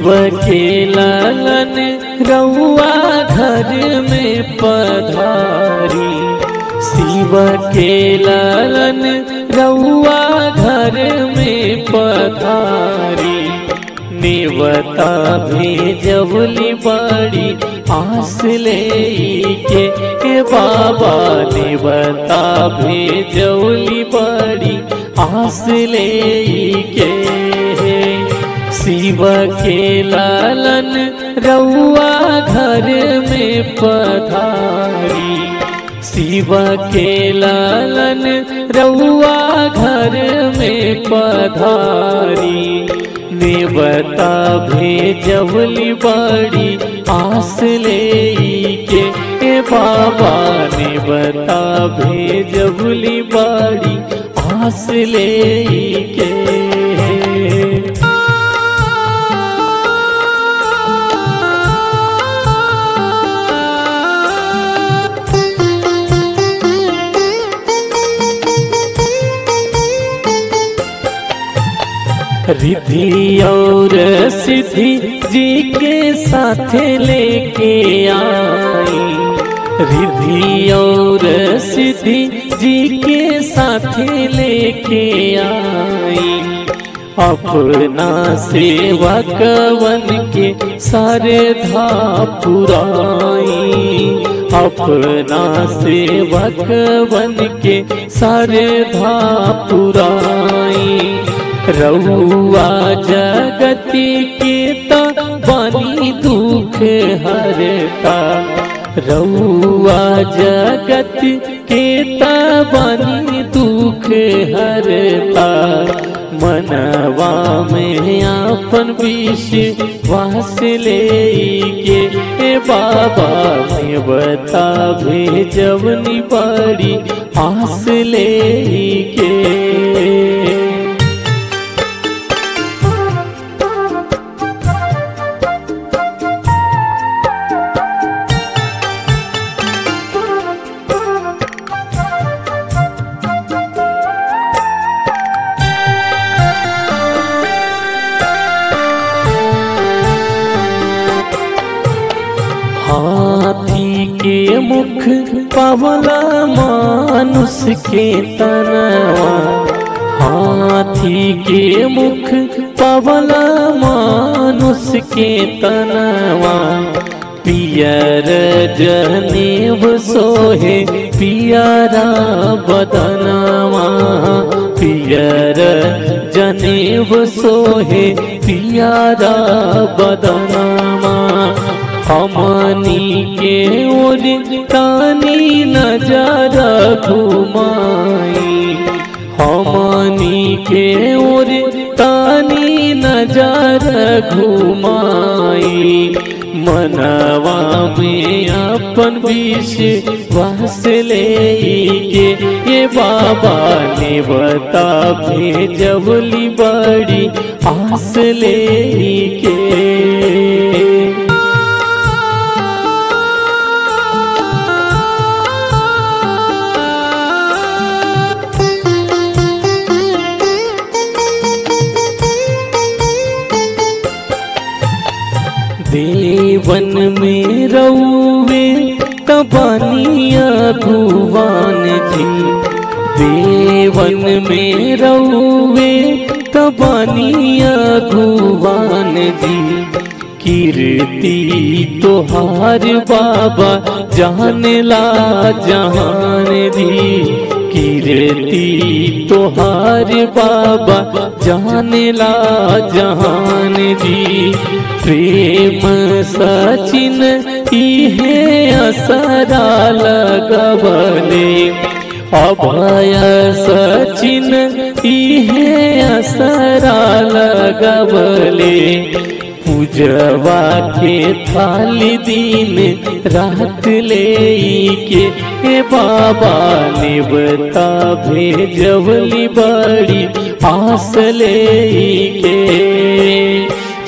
शिव के लालन रउआ घर में पधारी शिव के लालन रउआ घर में पधारी नेवता भेजवली बड़ी आस ले के ए बाबा नेवता भेजवली बड़ी आस ले के शिव के लालन रउआ घर में पधारी शिव के लालन रउआ घर में पधारी नेवता भेजवली बड़ी आस ले के ए बाबा नेवता भेजवली बड़ी आस ले के रिद्धि और सिद्धि जी के साथ लेके आई रिद्धि और सिद्धि जी के साथ लेके आई अपना सेवा कवन के सारे धा पुराई अपना सेवा कवन के सारे धा पुराई रउआ जगति के त बनी दुख हरता रउआ जगत के त बनी दुख हरता मनवा में आपन विश्वास ले के ए बाबा में बता भेजवनी बड़ी आस ले के हाथी के मुख पवला मानुष के तनवा हाथी के मुख पवला मानुष के तनवा पियर जनेब सोहे पियरा बदनवा पियर जनेब सोहे पियरा बदनवा हमनी के ओर तानी नजर घुमाई हमनी के ओर तानी नजर घुमाई मनवा में अपन विश्वास ले के ये बाबा ने बता भेजवली बड़ी आस ले के देवन में रउवे तबनिया भुवन जी देवन में रउवे तबनिया भुवन जी कीर्ति तोहार बाबा जान ला जहान दी कीर्ति तोहार बाबा जान ला जहान दी प्रेम सचिन इहे असरा लगबले अभय सचिन इहे असरा लगबले पूजवा के थाली दिन रात ले के ए बाबा ने बता भेजवली बड़ी आस ले के